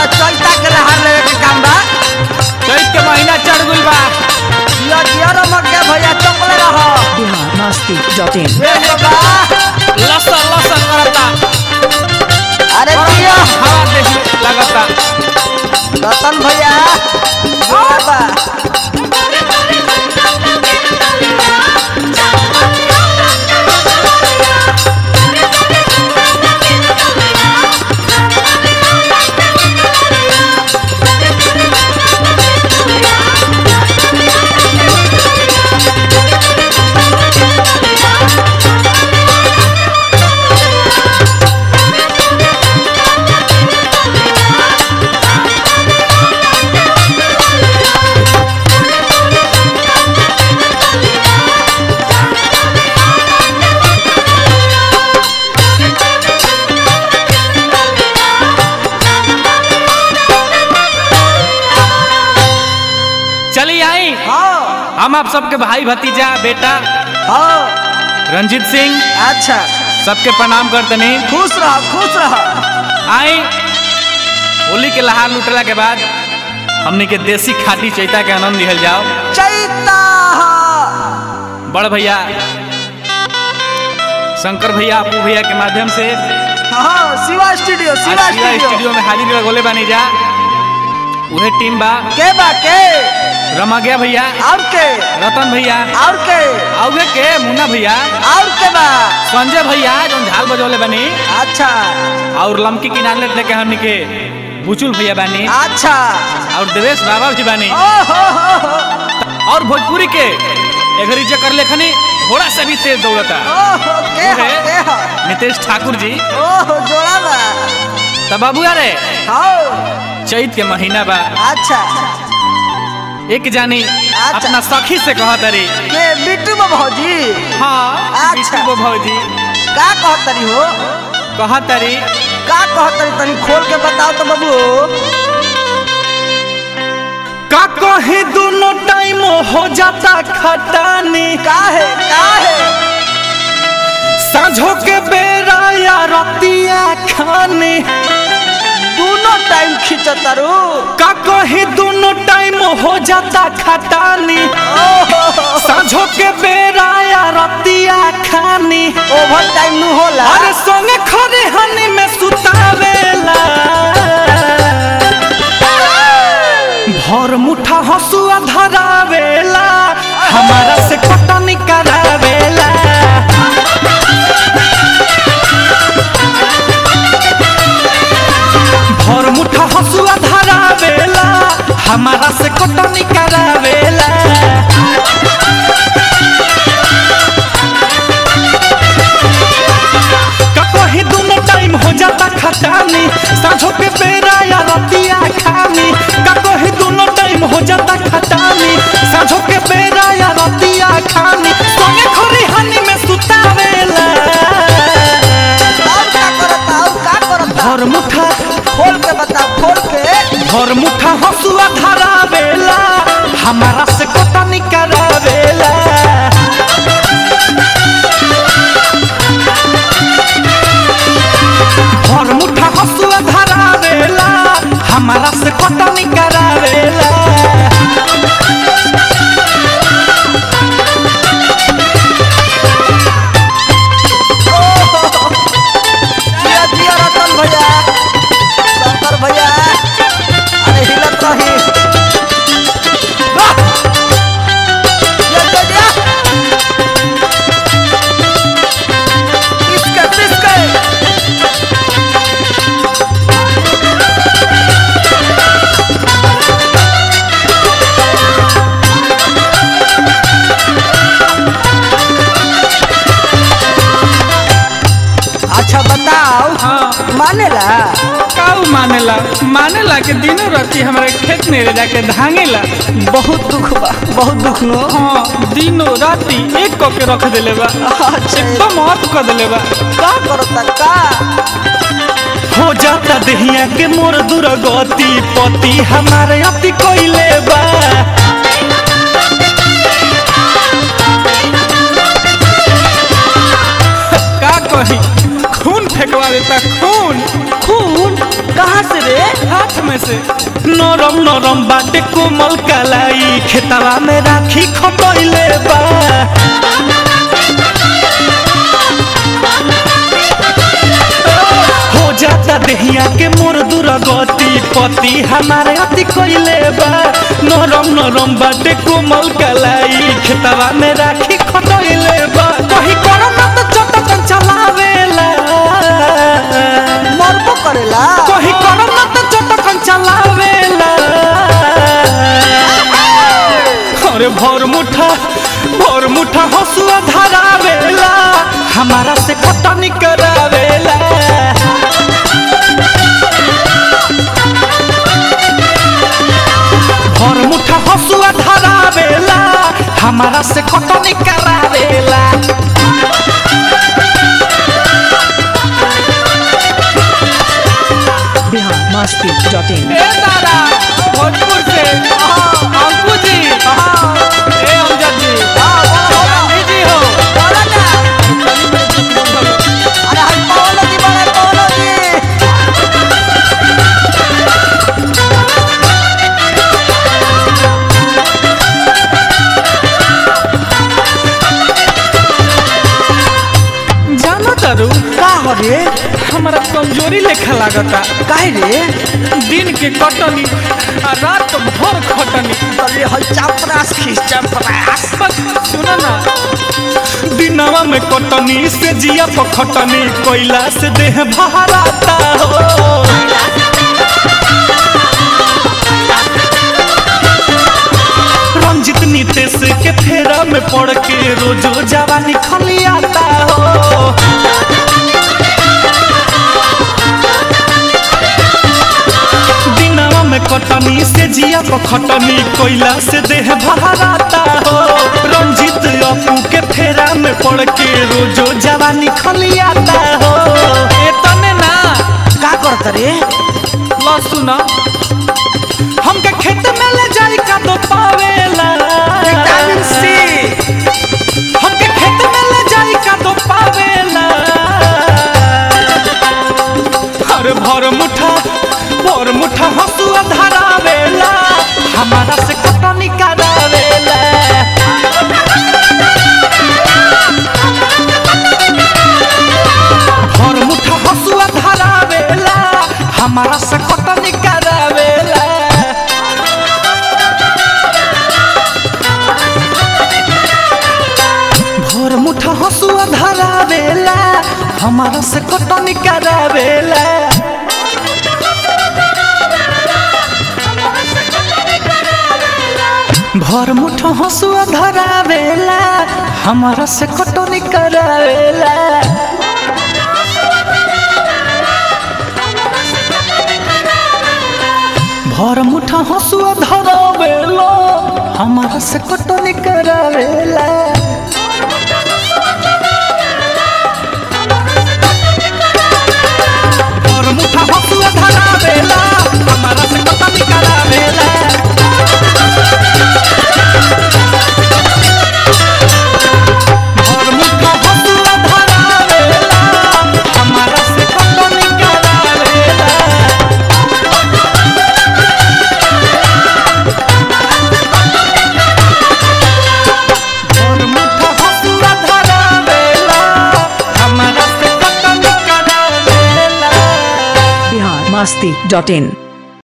चैता के लहार लेवे के काम बा चैत के महीना चढ़ गइल बा जिया जिया रमक के भैया चपले रह बिहार मस्ती डॉट इन ए बा लसन लसन करता अरे जिया हवा देख लगता रतन भैया जोर बा चली आई हाँ हम आप सबके भाई भतीजा बेटा हाँ रंजीत सिंह अच्छा सबके प्रणाम करतनी खुश रह खुश रह आई होली के लहार लुटला के बाद हमनी के देसी खाटी चैता के आनंद लिहल जाओ चैता बड़ भैया शंकर भैया अपू भैया के माध्यम से हाँ शिवा स्टूडियो आज शिवा शिवा स्टूडियो स्टूडियो में हाजिर लगोले बानी जा उहे टीम बा के बा के रमगया भैया और के रतन भैया और के औगे के मुन्ना भैया और के बा संजय भैया जो झाल बजौले बानी अच्छा और लमकी किनारे लेके हमनी के बुचुल भैया बानी अच्छा और देवेश बाबा भी बानी ओ हो हो हो और भोजपुरी के एघरी जे कर लेखनी घोड़ा से भी तेज दौड़ता ओ हो के हो उहे के हो नितेश ठाकुर जी ओ हो जोड़ा बा तब बाबू अरे हाँ चैत के महीना बा अच्छा एक जानी अच्छा। अपना सखी से कहत रे के बिट्टू बा भौजी हाँ अच्छा। बिट्टू बो भौजी का कहत तरी हो कहत रे का कहत तरी तनी खोल के बताओ तो बाबू का कहे दोनों टाइम हो जाता खटानी का है का है साझो के बेरा या रतिया खाने दोनों टाइम खींचतारू का कहे दोनों टाइम हो जाता खटानी ओ हो हो साझो के बेरा या रतिया खानी ओवर टाइम नु होला अरे संगे खरे हनी में सुतावेला भर मुठा हसुआ धरावेला हमारा से कटनी करावेला भर मुठा हसुआ धरावेला हमारा से कटनी करावेला कहीं दोनों टाइम हो जाता खटानी साझो के बेरा या रतिया खानी कहीं दोनों टाइम हो जाता खटानी साझो के बेरा या रतिया खानी संगे खरी हनी में सुतावेला और का करता और का करता भर मुठा खोल के बता खोल के भर मुठा हसुआ धरावेला हमारा से कटनी करावेला भर मुठा हसुआ धरावेला हमारा से कटनी करावेला जिया जिया रतन भैया शंकर भैया अरे हिलत रही वाह! जिया, जिया, जिया। पिसके, पिसके। अच्छा बताओ हाँ मानेला काऊ मानेला मानेला के दिनों राती हमारे खेत में ले जाके धांगेला बहुत दुख बा बहुत दुख नो हाँ दिनों राती एक कऽ के रख देले बा अच्छा एकदम ऑफ कर देले बा का करता का हो जाता दहिया के मोर दुर्गति पति हमारे अति कोइले बा का कही खून फेंकवा देता खून खून खून कहाँ से रे हाथ में से नरम नरम बाटे कोमल कलाई खेतवा में राखी खटैले बा हो जाता देहिया के मोर दुर्गति पति हमारे अति कोइले बा नरम नरम बाटे कोमल कलाई खेतवा में राखी खटैले बा कहीं करो ना तो चटकन चलावेला मरबो करेला कहीं करो ना तो चटकन चलावेला अरे भर मुठा भर मुठा हसुआ धरावेला हमारा से खटनी करावेला भर मुठा हसुआ धरावेला हमारा से खटनी करावेला बिहार मस्ती डॉट इन ए दादा भोजपुर से अंकु जी ए अमजद जी गांधी जी हो बोला ना अरे हम पवन जी बड़े पवन जी जानो तारू का हो रे हमारा कमजोरी लेखा लागता काहे रे दिन के कटनी आ रात भर खटनी अरे हल चापरास खींच चापरास बस सुनो ना दिनवा में कटनी से जिया पर खटनी कोयला से देह भराता हो रंजित नीतेश के फेरा में पड़ के रोजो जवानी खलियाता हो दिनवा में कटनी से जिया पर खटनी कोयला से देह भराता हो रंजित अपू के फेरा में पड़ के रोजो जवानी खलियाता हो ए तने ना का करत रे ला सुना हमके खेत में ले जाई का तो पावेला विटामिन सी हमके खेत में ले जाई का तो पावेला हर भर मुठा भर मुठा हसुआ धरावेला हमारा से कटनी करावेला भर मुठा हसुआ धरावेला हमारा से कटनी करावेला भोर मुठा हसुआ धरावेला हमारा से कटनी करावेला भोर मुठा हसुआ धरावेला हमारा से कटनी करावेला भोर मुठा हसुआ धरावेला हमारा से कटनी करावेला और मुठा हसुआ धरावेला हमारा से कटनी करावेला और मुठा हसुआ धरावेला हमारा से कटनी करावेला और मुठा हसुआ धरावेला हमारा से कटनी करावेला बिहार मस्ती डॉट इन